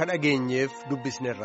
ka dhageenyeef dubbisneerra.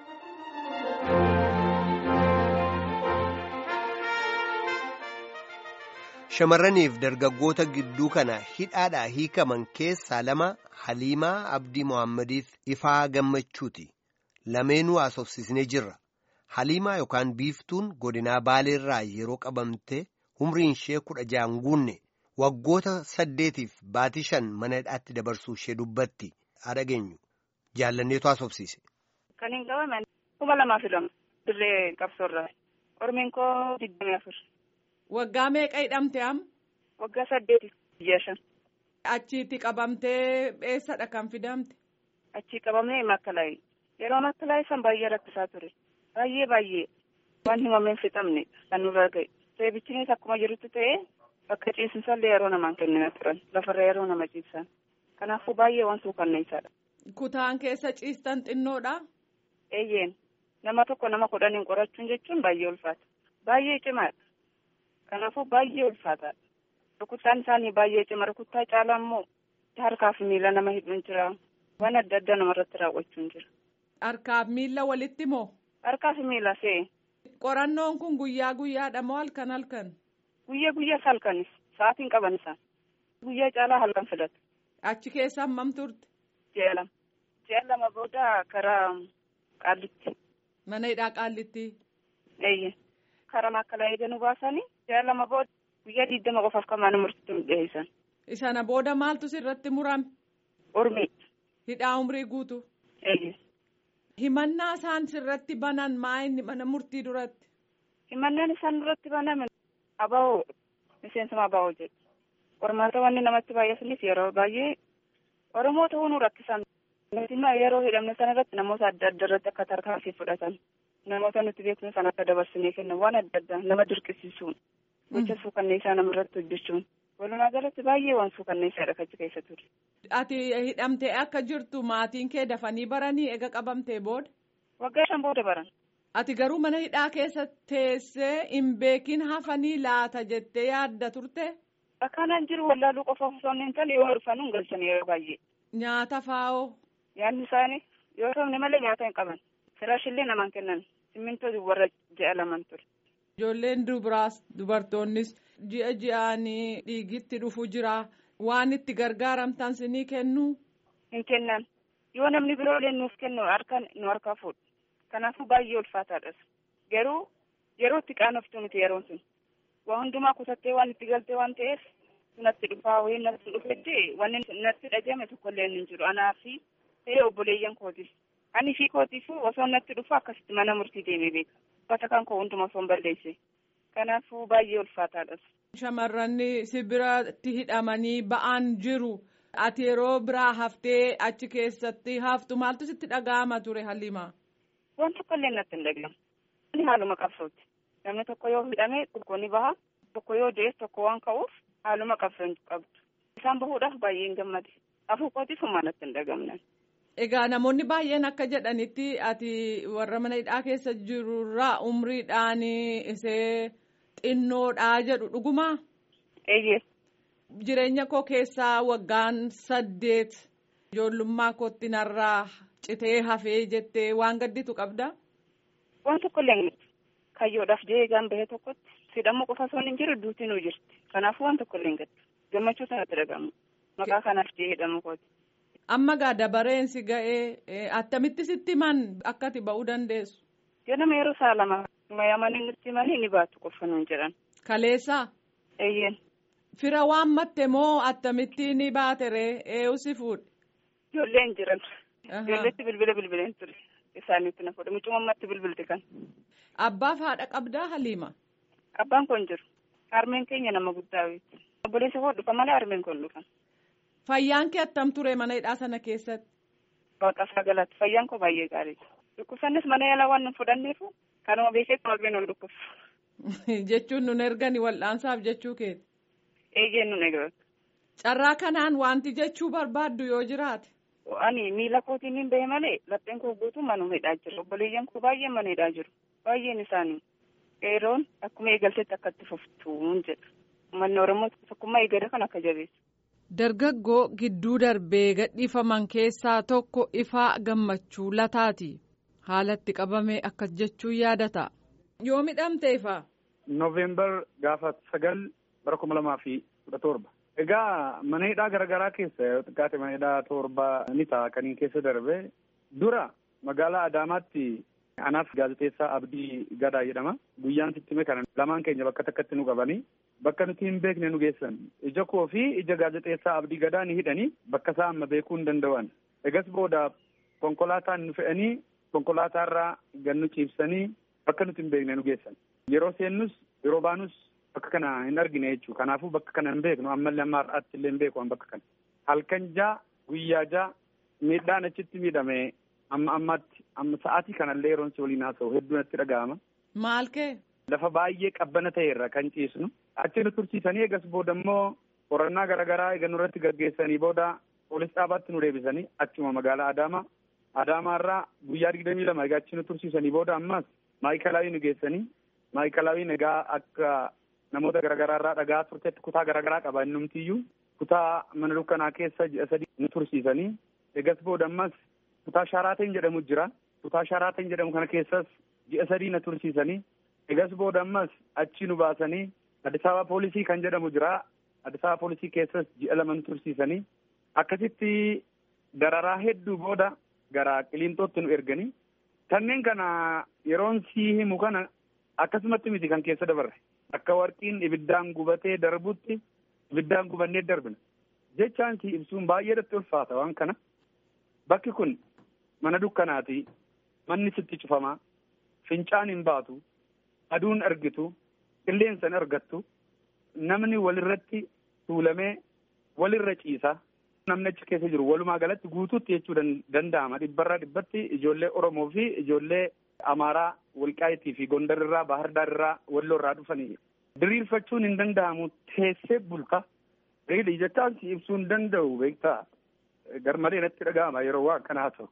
Shamarraniif dargaggoota gidduu kana hidhaadhaa hiikaman keessaa lama Haliimaa Abdii Mohaammed Ifaa Gammachuuti. Lameenuu haasofsiisnee jirra. Haliimaa yookaan biiftuun godinaa Baaleerraa yeroo qabamte umriin ishee kudha ja'an guunne waggoota saddeetiif baatii shan mana hidhaatti dabarsuu ishee dubbatti haa dhageenyu. Jaallanneetu haasofsiise. Kan hin qabaman kuma lamaaf lama dirree qabsoorraa. Ormiin koo digdamii afur. Waggaa meeqa hidhamte am? Waggaa saddeetiif biyya shan. Achiitti qabamtee eessadha kan fidamte? Achii qabamee makkalaayii. Yeroo makkalaayii san baay'ee rakkisaa ture. Baay'ee baay'ee waan himameen fixamne kan nurra ga'e. Seebichinis akkuma jirutti ta'ee bakka ciisinsallee yeroo namaan kennina turan. Lafarra yeroo nama ciibsan. Kanaafuu baay'ee waan suukanneessaadha. Kutaan keessa ciistan xinnoodha? Eeyyeen nama tokko nama kudhaniin qorachuun jechuun baay'ee ulfaata. Baay'ee cimaadha. Kanaafuu baay'ee ulfaataadha. Rukuttaan isaanii baay'ee cima. Rukuttaa caalaa immoo harkaaf miila nama hidhuun jira. Waan adda addaa namarratti raawwachuun jira. Harkaaf miila walitti moo? Harkaaf miila se'e. Qorannoon kun guyyaa guyyaadha moo halkan halkan? Guyyaa guyyaas halkanis. Sa'aatiin qaban isaan. Guyyaa caalaa halkan filatu. Achi keessa hammam turte? Ji'a lama. Ji'a lama booda karaa qaallitti. Mana hidhaa qaallitti. Eeyyee. Karaa makkalaa eeganu baasanii ji'a lama booda guyyaa digdama qofaaf kan mana murtiitti dhiyeessan. Isana booda maaltu sirratti murame? Urmii. Hidhaa umrii guutu. Eeyyee. Himannaa isaan sirratti banan maa inni mana murtii duratti? Himannaan isaan duratti baname abaa'oo miseensuma abaa'oo jedhu. Qormaata wanni namatti baay'atanis yeroo baay'ee Oromoo ta'uu nu rakkisan. Nuti yeroo hidhamne sana irratti namoota adda addaa irratti akka tarkaanfii fudhatan. Namoota nuti beeknu sana akka dabarsinee kennan waan adda addaa nama dirqisiisuun. Gocha suukanneessaa nama irratti hojjechuun. Walumaa galatti baay'ee waan suukanneessaadha achi keessa ture. Ati hidhamtee akka jirtu maatiin kee dafanii baranii ega qabamtee booda? Waggaa shan booda baran. Ati garuu mana hidhaa keessa teessee hin beekin hafanii laata jettee yaadda turte? Akkanaan jiru wallaaluu qofa osoo hin taane yoo dhufan hin galchan yeroo baay'ee. Nyaata faa'oo? Nyaanni isaanii yoo ta'u malee nyaata hin qaban. Firaashillee namaan kennan. Simmintoo warra ji'a laman ture. Ijoolleen dubaraas dubartoonnis ji'a ji'aanii dhiigitti dhufu jira. Waan itti gargaaramtan sinii kennuu? Hin kennan. Yoo namni biroolee nuuf kennu harkaan nu harkaa fuudhu. Kanaafuu baay'ee ulfaataadhas. Garuu yeroo itti qaanoftu miti yeroon sun. Waa hundumaa kutattee waan itti galtee waan ta'eef natti dhufaa wayii natti dhufetti wanni natti dhagahame tokkollee hin jiru. Anaa fi ta'ee obboleeyyan kooti. Ani fi kootiifuu osoo natti dhufu akkasitti mana murtii deemee beeka. Uffata kan koo hundumaa osoo hin balleesse. Kanaafuu baay'ee ulfaataadhas. Shamarran sibiratti hidhamanii ba'an jiru. Ati yeroo biraa haftee achi keessatti haftu maaltu sitti dhaga'ama ture Haliimaa? Waan tokkollee natti hin dhagahamu. Inni haaluma qabsooti. Namni tokko yoo hidhame tokko ni baha. Tokko yoo du'es tokko waan ka'uuf haaluma qabsoo qabdu. Isaan bahuudhaaf baay'ee hin gammade. Afuu kootiif humna natti hin dhagamne. Egaa namoonni baay'een akka jedhanitti ati warra mana hidhaa keessa jirurraa umriidhaan isee xinnoodhaa jedhu dhugumaa? Eeyyee. Jireenya koo keessaa waggaan saddeet ijoollummaa kootti narraa citee hafee jettee waan gadditu qabdaa? Waan tokkollee hin jirtu. Kayyoodhaaf jee eegaan bahee tokkotti hidhamuu qofa osoo hin jiru duutinuu jirti. Kanaafuu waan tokkollee hin gaddu. Gammachuu sanatti dhagahamu. Maqaa kanaaf jee hidhamuu kooti. Amma gaa dabareensi ga'ee attamitti sitti himan akka ati ba'uu dandeessu? Ganama yeroo saa lama mayamanii nutti himanii ni baatu qofa nuun jedhan. Kaleessaa? Eeyyeen. Fira waan matte moo attamitti ni baate ree eeyu si fuudhe? Ijoolleen jiran. Ijoolleetti bilbila bilbileen ture. Isaaniitti na fuudhe. Mucuma ammatti bilbilte kan. Abbaaf haadha qabdaa Haliima? Abbaan kun jiru. Harmeen keenya nama guddaa beekti. Obboleessa koo dhufa malee harmeen kun dhufan. Fayyaan kee attam ture mana hidhaa sana keessatti? Waaqa sagalaatti fayyaan koo baay'ee gaariidha. Dhukkubsannis mana yaalaa waan nu fudhanneefu kanuma beekee qalbiin ol dhukkubsu. Jechuun nun ergani wal'aansaaf jechuu keeti. Eeyyeen nun eegatu. Carraa kanaan wanti jechuu barbaaddu yoo jiraate. Ani miila kootiin hin bahe malee lapheen koo guutuu manuma hidhaa jiru. Obboleeyyan koo baay'een mana hidhaa jiru. Baay'een isaanii. Qeeroon akkuma eegaltetti akka itti fuftuun jedha. Uummanni Oromoo tokkummaa eegale kan akka jabeessu. Dargaggoo gidduu darbee gadhiifaman keessaa tokko ifaa gammachuu lataati. Haalatti qabame akkas jechuun yaadata. Yoo midhamte ifaa. Nooveembar gaafa sagal bara kuma lamaa fi kudha torba. Egaa mana hidhaa garaagaraa keessa yoo xiqqaate mana hidhaa torba ni ta'a kaniin keessa darbe dura magaalaa Adaamaatti anaaf gaazexeessaa Abdii Gadaa jedhama. Guyyaan sittime kana lamaan keenya bakka takkatti nu qabanii bakka nuti hin beekne nu geessan. Ija koo fi ija gaazexeessaa Abdii Gadaa ni hidhanii bakka isaa amma beekuu hin danda'an. Egas booda konkolaataan nu fe'anii konkolaataarraa gannu ciibsanii bakka nuti hin beekne nu geessan. Yeroo seennus yeroo baanus bakka kana hin argine jechuudha. Kanaafuu bakka kana hin beeknu ammallee amma har'aatti illee hin beeku bakka kana. Halkan jaa guyyaa jaa miidhaan achitti miidhame amma ammaatti amma sa'aatii kanallee yeroon si waliin haasa'u hedduu natti dhaga'ama. Maal kee? Lafa baay'ee qabbana ta'erra kan ciisnu. Achi nu tursiisanii eegas booda immoo qorannaa garaagaraa eega nurratti gaggeessanii booda poolis dhaabaatti nu deebisanii achuma magaalaa Adaamaa. Adaamaarraa guyyaa digdamii lama egaa achi nu tursiisanii booda ammas maayikalaawii nu geessanii maayikalaawii egaa akka namoota garaagaraarraa dhagaa turtetti kutaa garaagaraa qaba innumtiyyuu kutaa mana dukkanaa keessa ji'a sadii nu tursiisanii eegas booda ammas kutaa shaaraateen jedhamu jira kutaa shaaraateen jedhamu kana keessas ji'a sadii na tursiisanii eegas booda ammas achi nu baasanii Addis Ababa poolisii kan jedhamu jira Addis Ababa poolisii keessas ji'a lama nu tursiisanii akkasitti dararaa hedduu booda gara qiliinxootti nu erganii kanneen kana yeroon sii himu kana akkasumatti miti kan keessa dabarre akka warqiin ibiddaan gubatee darbutti ibiddaan gubannee darbina jechaan si ibsuun baay'eedatti ulfaata waan kana bakki kun mana dukkanaati manni sitti cufamaa fincaan hin baatu aduun argitu qilleensa hin argattu namni walirratti tuulamee walirra ciisa namni achi keessa jiru walumaa galatti guutuutti jechuu danda'ama dhibbarraa dhibbatti ijoollee oromoo fi ijoollee amaaraa walqaayitii fi gondarirraa bahardaarraa walloorraa dhufanii diriirfachuun hin danda'amu teessee bulta reedii jechaan si ibsuu hin danda'u beektaa garmalee natti dhaga'ama yeroo waa akkanaa ta'u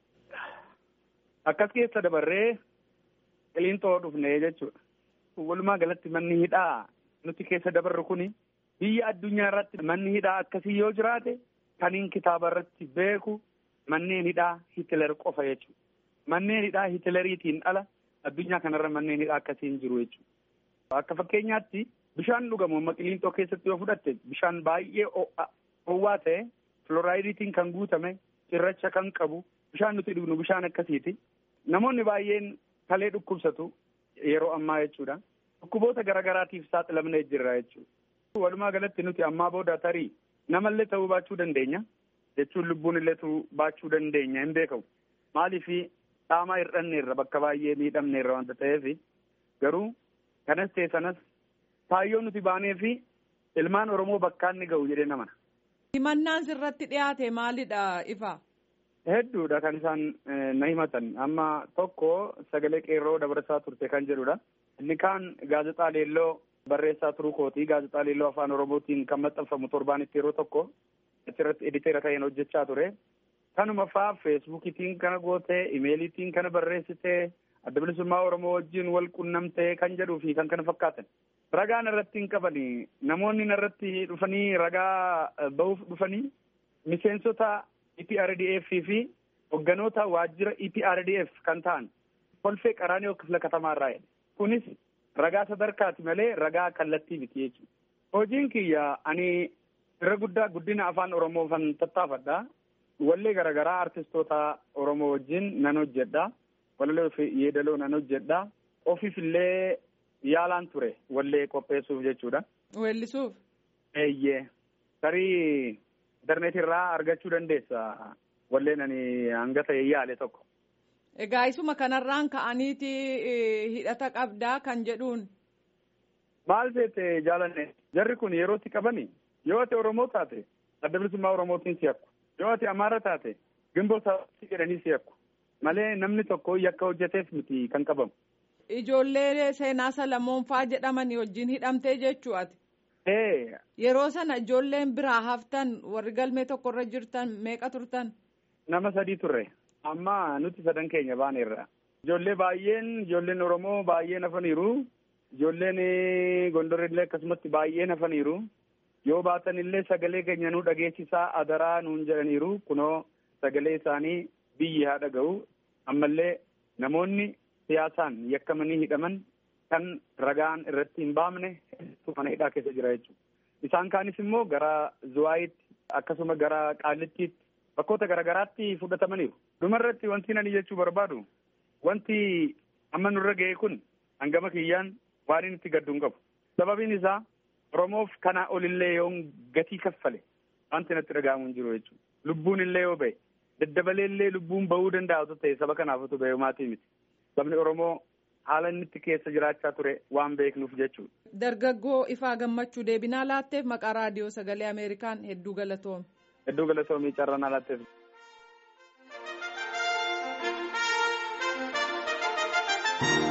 akkas keessa dabarree qiliinxoo dhufne jechuudha walumaa galatti manni hidhaa nuti keessa dabarru kuni biyya addunyaa irratti manni hidhaa akkasii yoo jiraate kaniin kitaaba irratti beeku manneen hidhaa Hitler qofa jechuudha. Manneen hidhaa Hitleriitiin ala addunyaa kanarra manneen hidhaa akkasii hin jiru jechuudha. Akka fakkeenyaatti bishaan dhugamu amma qiliinxoo keessatti yoo fudhatte bishaan baay'ee ho'aa ta'e filoraayidiitiin kan guutame cirracha kan qabu bishaan nuti dhugnu bishaan akkasiiti. Namoonni baay'een kalee dhukkubsatu yeroo ammaa jechuudha. Dhukkuboota garaagaraatiif saaxilamnee jirra jechuudha. Walumaa galatti nuti ammaa booda tarii namallee ta'uu baachuu dandeenya jechuun lubbuun illee baachuu dandeenya hin beekamu. Maaliif dhaamaa hir'anneerra bakka baay'ee miidhamneerra wanta ta'eef garuu kanas ta'e sanas kaayyoo nuti baanee fi ilmaan Oromoo bakkaan ni ga'u jedhee namana. Himannaan sirratti dhiyaate maalidha ifa? Hedduudha kan isaan na himatan amma tokko sagalee qeerroo dabarsaa turte kan jedhudha. Inni kaan gaazexaa leelloo barreessaa turuu kooti gaazexaa leelloo afaan oromootiin kan maxxanfamu torbaanitti yeroo tokko achirratti editeera ta'een hojjechaa ture. Kanuma faa feesbuukiitiin kana gootee imeeliitiin kana barreessitee adda bilisummaa oromoo wajjin wal qunnamtee kan jedhuu fi kan kana fakkaatan. Ragaan irratti hin qabanii namoonni irratti dhufanii ragaa bahuuf dhufanii miseensota EPRDF fi hogganoota waajjira EPRDF kan ta'an kolfee qaraanii kifla katamaarraa jedhe. Kunis ragaa sadarkaati malee ragaa kallattii miti jechuudha. Hojiin kiyya ani irra guddaa guddina afaan Oromoo kan tattaafadha. Wallee garaagaraa artistoota Oromoo wajjin nan hojjedha. Wallee fi yeedaloo nan hojjedha. Ofiif illee yaalaan ture wallee qopheessuuf jechuudha. Weellisuuf. Eeyyee. Tarii intarneetii irraa argachuu dandeessa. Walleen ani hanga ta'e yaale tokko. Egaa isuma kanarraan ka'aniiti hidhata qabdaa kan jedhuun. Maal seete jaalanne jarri kun yerootti qabani yoo ati Oromoo taate adda bilisummaa Oromootiin si yakku yoo ati Amaara taate gimboo sababii jedhanii si yakku malee namni tokko yakka hojjeteef miti kan qabamu. Ijoollee seenaa Salamoonfaa jedhamanii wajjin hidhamtee jechuu ati. Yeroo sana ijoolleen biraa haftan warri galmee tokkorra jirtan meeqa turtan? Nama sadii turre. Amma nuti sadan keenya baaneerra. Ijoollee baay'een ijoolleen Oromoo baay'een hafaniiru. Ijoolleen Gondorillee akkasumatti baay'een hafaniiru. yoo baatan illee sagalee keenya nu dhageessisaa adaraa nuun jedhaniiru kunoo sagalee isaanii biyyi haa dhaga'u ammallee namoonni siyaasaan yakkamanii hidhaman kan ragaan irratti hin baamne hedduu mana hidhaa keessa jira jechuudha. Isaan kaanis immoo gara Zuwaayitti akkasuma gara Qaallittiitti bakkoota garaagaraatti fudhatamaniiru. Dhumarratti wanti ani jechuu barbaadu wanti amma nurra ga'e kun hangama kiyyaan waan inni itti gaddu hin qabu. Sababiin isaa Oromoof kanaa olillee yoo gatii kaffale wanti natti dhaga'amu hin jiru jechuudha. Lubbuun illee yoo ba'e daddabalee illee lubbuun ba'uu danda'atu ta'e saba kanaafatu ba'e maatii miti. Sabni Oromoo haala inni itti keessa jiraachaa ture waan beeknuuf jechuudha. Dargaggoo ifaa gammachuu deebinaa laatteef maqaa raadiyoo sagalee Ameerikaan hedduu galatoome. Hedduu galatoomii carraa laatteef. Thank you.